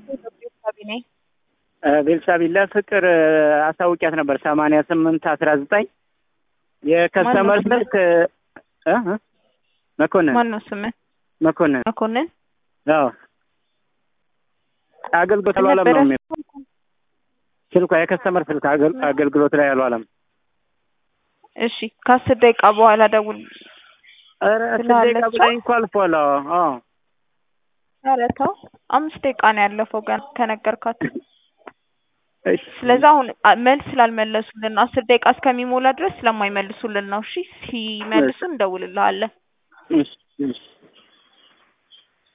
ነኝ። ቤልሳቤል ለፍቅር አሳውቂያት ነበር ሰማንያ ስምንት አስራ ዘጠኝ የከስተመር ማነው ስልክ እ እ መኮንን ማን ነው ስምህ? መኮንን መኮንን አዎ አገልግሎት ምን አልዋለም ነበረ? ነው የሚለው ስልኳ የከስተመር ስልክ አገል- አገልግሎት ላይ አልዋለም። እሺ ከአስር ደቂቃ በኋላ ደውል። ኧረ አስር ስላለች ደቂቃ ብላኝ እኮ አልፏል። አዎ አዎ ኧረ ተው አምስት ደቂቃ ነው ያለፈው ገና ከነገርካት። እሺ ስለዚህ አሁን አ- መልስ ስላልመለሱልን ነው። አስር ደቂቃ እስከሚሞላ ድረስ ስለማይመልሱልን ነው። እሺ ሲመልሱ እንደውልልሃለን። እሺ እሺ